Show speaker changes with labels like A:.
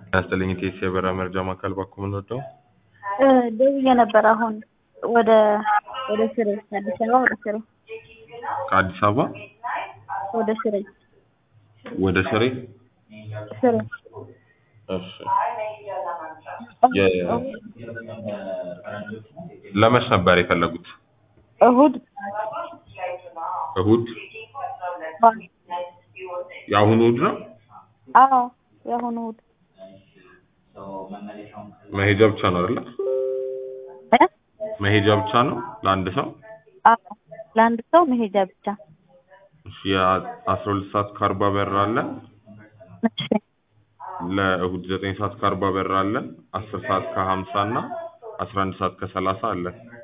A: ያስጥልኝ ቴስ የበረራ መርጃ ማዕከል ባኩ የምንወደው
B: ደውዬ ነበር አሁን ወደ ወደ ሽሬ አዲስ አበባ ወደ ሽሬ
A: ከአዲስ አበባ
B: ወደ ሽሬ
A: ወደ ሽሬ
B: ሽሬ
A: እሺ የ- ለመች ነበር የፈለጉት
B: እሁድ
A: እሁድ የአሁኑ እሁድ ነው
B: አዎ የአሁኑ እሁድ
A: መሄጃ ብቻ ነው አይደለ
B: እ?
A: መሄጃ ብቻ ነው ለአንድ ሰው
B: አዎ ለአንድ ሰው መሄጃ ብቻ
A: እሺ የአስራ ሁለት ሰዓት ከአርባ በር አለን
B: እሺ
A: ለእሁድ ዘጠኝ ሰዓት ከአርባ በር አለን አስር ሰዓት ከሀምሳ እና አስራ አንድ ሰዓት ከሰላሳ አለን